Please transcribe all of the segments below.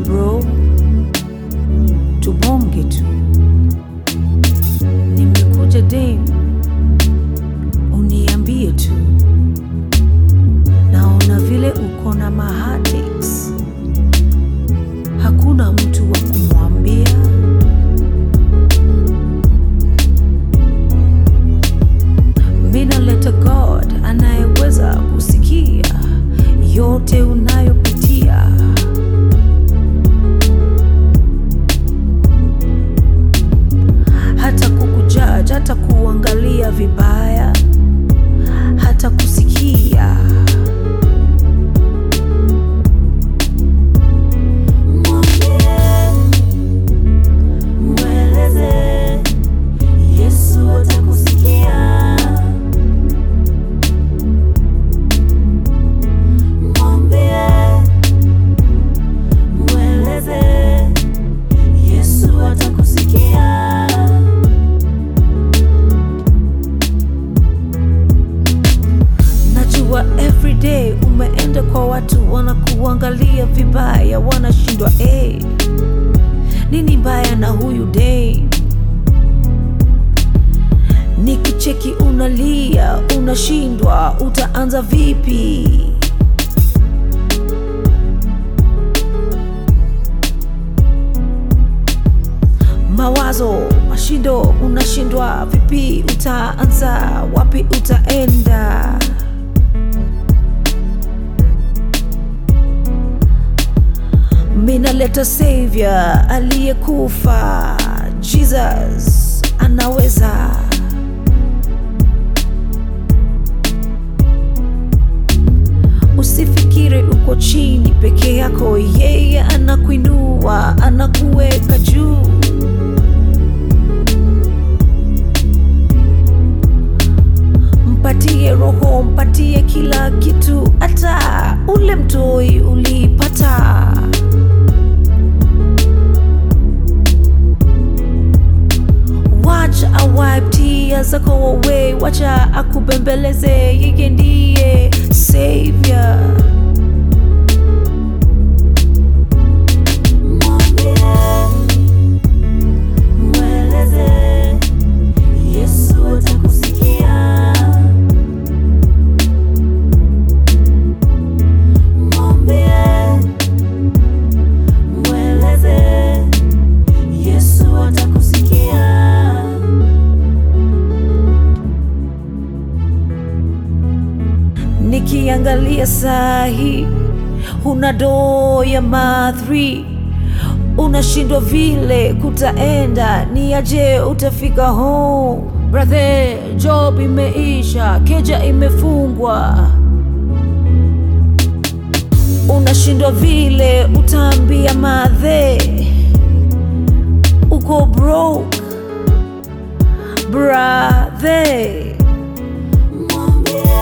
bro, tubonge tu. Nimekuja dem, uniambie tu. Naona vile uko na mahatics, hakuna mtu wa kumwambia. Mina leta God anayeweza kusikia yote unayopitia. hata kukujaji, hata kuangalia vibaya, hata kusikia. Mweleze Yesu atakusikia. Mwambie, mweleze Yesu atakusikia. Najua everyday umeenda kwa watu wanakuangalia vibaya, wanashindwa hey, nini mbaya na huyu day? Nikicheki unalia, unashindwa, utaanza vipi? Mawazo, mashindo, unashindwa vipi? Utaanza wapi? Utaenda minaleta savior aliyekufa, Jesus anaweza. Usifikiri uko chini peke yako, yeye anakuinua, anakuweka juu. Mpatie roho, mpatie kila kitu, hata ule mtoi ulipata. Wacha awipe tears zako away, wacha akubembeleze, yeye ndiye savior. Mwambie, mweleze Yesu atakusikia. Mwambie, mweleze Yesu atakusikia. Nikiangalia sahi, huna doo ya ma3 unashindwa vile kutaenda, ni aje utafika home? Brother, job imeisha, keja imefungwa, unashindwa vile utaambia madhe uko broke brother. Mwambie,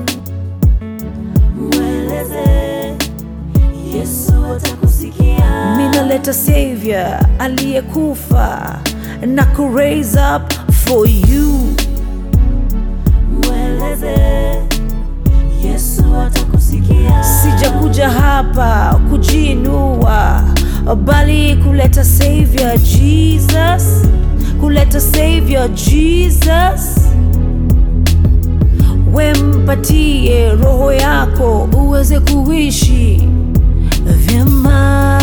mweleze Yesu atakusikia. minaleta savior aliyekufa na ku raise up for you Mweleze Yesu atakusikia. sijakuja hapa kujiinua bali kuleta savior jesus kuleta savior jesus wempatie roho yako uweze kuishi vyema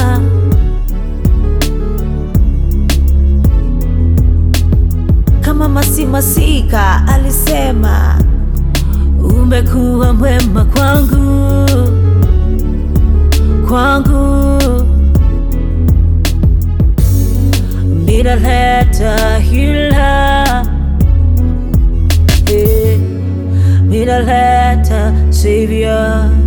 kama masimasika alisema umekuwa mwema kwangu kwangu minaleta hila eh, minaleta savior